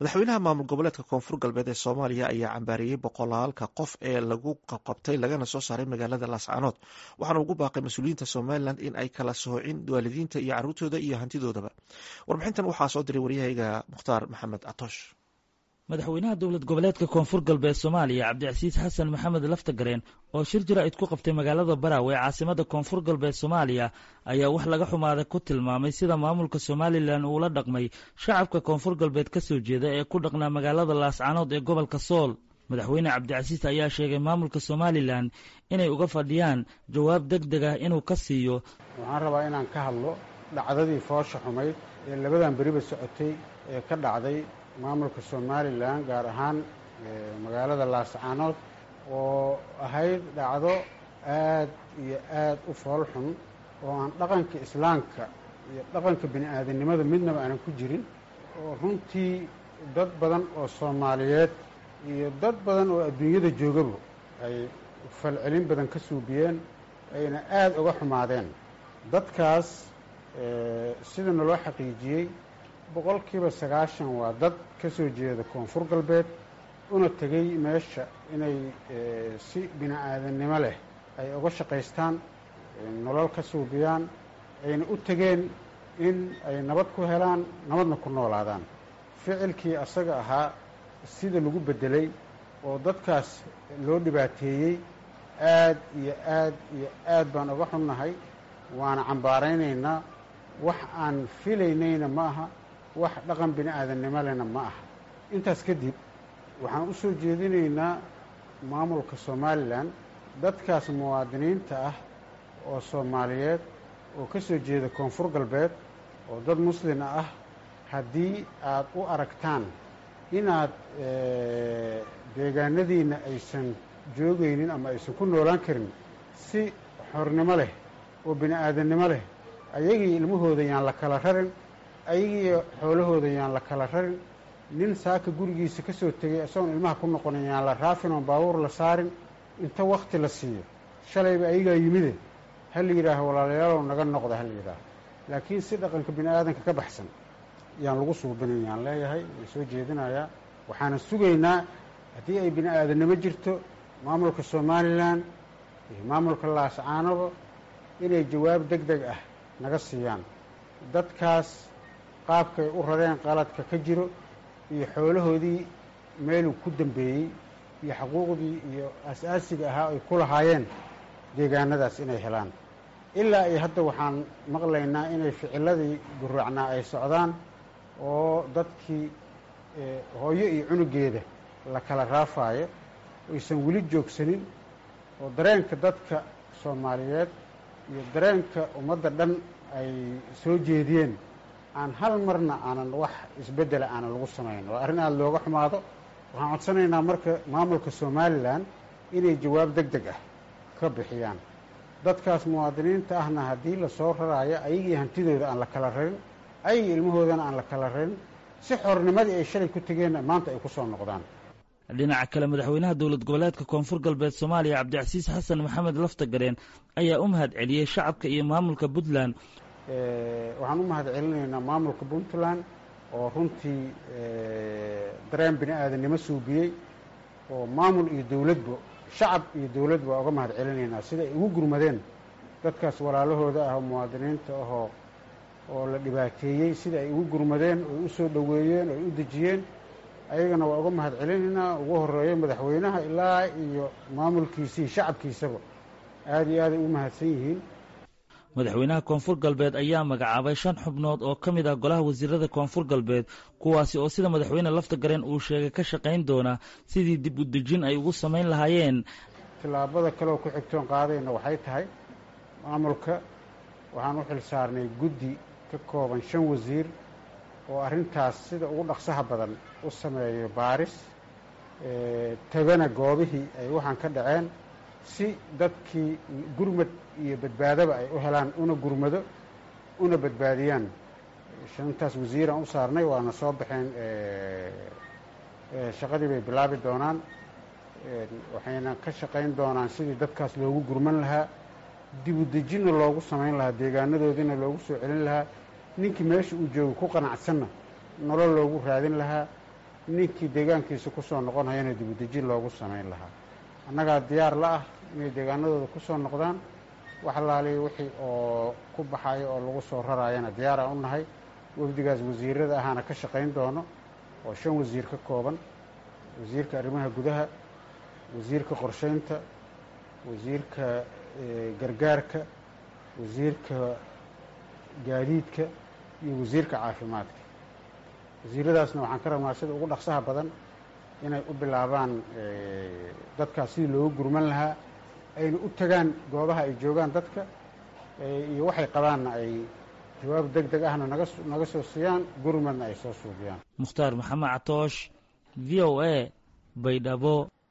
madaxweynaha maamul goboleedka koonfur galbeed ee soomaaliya ayaa cambaareeyey boqolaalka qof ee lagu qabqabtay lagana soo saaray magaalada laascaanood waxaana ugu baaqay mas-uuliyiinta somalilan in ay kala soocin waalidiinta iyo caruurtooda iyo hantidoodaba warbixintan waxaa soo diray waryahayga mukhtaar maxamed atoosh madaxweynaha dowlad goboleedka koonfur galbeed soomaaliya cabdicasiis xasan maxamed laftagareen oo shir jaraa'id ku qabtay magaalada baraawe ee caasimada koonfur galbeed soomaaliya ayaa wax laga xumaaday ku tilmaamay sida maamulka somalilan uula dhaqmay shacabka koonfur galbeed ka soo jeeda ee ku dhaqnaa magaalada laascaanood ee gobolka sool madaxweyne cabdicasiis ayaa sheegay maamulka somalilan inay uga fadhiyaan jawaab deg deg ah inuu ka siiyo waxaan rabaa inaan ka hadlo dhacdadii foosha xumayd ee labadan beriba socotay ee ka dhacday maamulka somalilan gaar ahaan magaalada laascaanood oo ahayd dhacdo aad iyo aad u fool xun oo aan dhaqanka islaamka iyo dhaqanka bini aadamnimada midnaba aanan ku jirin oo runtii dad badan oo soomaaliyeed iyo dad badan oo adduunyada joogaba ay falcelin badan ka suubiyeen ayna aada uga xumaadeen dadkaas sida naloo xaqiijiyey boqolkiiba sagaashan waa dad ka soo jeeda koonfur galbeed una tegey meesha inay si bini aadamnimo leh ay uga shaqaystaan nolol ka suubiyaan ayna u tegeen in ay nabad ku helaan nabadna ku noolaadaan ficilkii asaga ahaa sida lagu beddelay oo dadkaas loo dhibaateeyey aad iyo aad iyo aad baan uga xunnahay waana cambaaraynaynaa wax aan filaynayna ma aha wax dhaqan bini aadamnimo lehna ma aha intaas kadib waxaan u soo jeedinaynaa maamulka somalilan dadkaas muwaadiniinta ah oo soomaaliyeed oo ka soo jeeda koonfur galbeed oo dad muslima ah haddii aad u aragtaan inaad deegaanadiinna aysan joogaynin ama aysan ku noolaan karin si xornimo leh oo bini aadamnimo leh ayagii ilmahooda yaan la kala rarin ayagii xoolahooda yaan la kala rarin nin saaka gurigiisa ka soo tegay isagoon ilmaha ku noqonin yaan la raafin oon baabuur la saarin inta wakti la siiyo shalayba ayagaa yimide ha la yidhaaho walaalayaalow naga noqda ha la yidhaaho laakiin si dhaqanka bini aadanka ka baxsan yaan lagu suubinin yaan leeyahay waan soo jeedinayaa waxaana sugaynaa haddii ay bini aadamnimo jirto maamulka somalilan iyo maamulka laascaanoba inay jawaab deg deg ah naga siiyaan dadkaas qaabkay u rareen qaladka ka jiro iyo xoolahoodii meeluu ku dambeeyey iyo xuquuqdii iyo as-aasiga ahaa ay ku lahaayeen deegaanadaas inay helaan ilaa iyo hadda waxaan maqlaynaa inay ficiladii guraacnaa ay socdaan oo dadkii hooyo iyo cunugeeda la kala raafaayo aysan weli joogsanin oo dareenka dadka soomaaliyeed iyo dareenka ummadda dhan ay soo jeediyeen aan hal marna aanan wax isbeddela aanan lagu samayn waa arrin aada looga xumaado waxaan codsanaynaa marka maamulka somalilan inay jawaab deg deg ah ka bixiyaan dadkaas muwaadiniinta ahna haddii lasoo raraayo ayagii hantidooda aan la kala rarin ayagii ilmahoodana aan la kala rarin si xornimadii ay shalay ku tegeenna maanta ay ku soo noqdaan dhinaca kale madaxweynaha dowlad goboleedka koonfur galbeed soomaaliya cabdicasiis xasan maxamed laftagareen ayaa u mahad celiyey shacabka iyo maamulka puntland waxaan u mahad celinaynaa maamulka puntland oo runtii dareen bini aadamnimo suubiyey oo maamul iyo dowladba shacab iyo dowladba waa uga mahad celinaynaa sida ay ugu gurmadeen dadkaas walaalahooda ah oo muwaadiniinta ahoo oo la dhibaateeyey sida ay ugu gurmadeen oy u soo dhoweeyeen oy u dejiyeen ayagana waa uga mahad celinaynaa ugu horeeyo madaxweynaha ilaa iyo maamulkiisii shacabkiisaba aada iyo aaday u mahadsan yihiin madaxweynaha koonfur galbeed ayaa magacaabay shan xubnood oo ka mid ah golaha wasiirada koonfur galbeed kuwaasi oo sida madaxweyne laftagareen uu sheegay ka shaqayn doona sidii dib u dejin ay ugu samayn lahaayeen tillaabada kaleoo ku xigtoon qaadayna waxay tahay maamulka waxaan u xil saarnay guddi ka kooban shan wasiir oo arrintaas sida ugu dhaqsaha badan u sameeyo baaris tagana goobihii ay waxaan ka dhaceen si dadkii gurmad iyo badbaadaba ay u helaan una gurmado una badbaadiyaan shantaas wasiiraan u saarnay waana soo baxeen shaqadii bay bilaabi doonaan waxayna ka shaqayn doonaan sidii dadkaas loogu gurman lahaa dibu dejinna loogu samayn lahaa deegaanadoodiina loogu soo celin lahaa ninkii meesha uu joogo ku qanacsanna nolol loogu raadin lahaa ninkii deegaankiisa kusoo noqonayana dibudejin loogu samayn lahaa annagaa diyaar la ah inay deegaanadooda kusoo noqdaan wax laaliya wixii oo ku baxayo oo lagu soo raraayana diyaaraan u nahay wafdigaas wasiirada ahaana ka shaqayn doono oo shan wasiir ka kooban wasiirka arrimaha gudaha wasiirka qorsheynta wasiirka gargaarka wasiirka gaadiidka iyo wasiirka caafimaadka wasiiradaasna waxaan ka rabnaa sida ugu dhaqsaha badan inay u bilaabaan dadkaas sidii loogu gurman lahaa ayna u tagaan goobaha ay joogaan dadka iyo waxay qabaanna ay jawaab deg deg ahna naga naga soo siiyaan gurmadna ay soo suubiyaan mukhtaar maxamed catoosh v o a baydhabo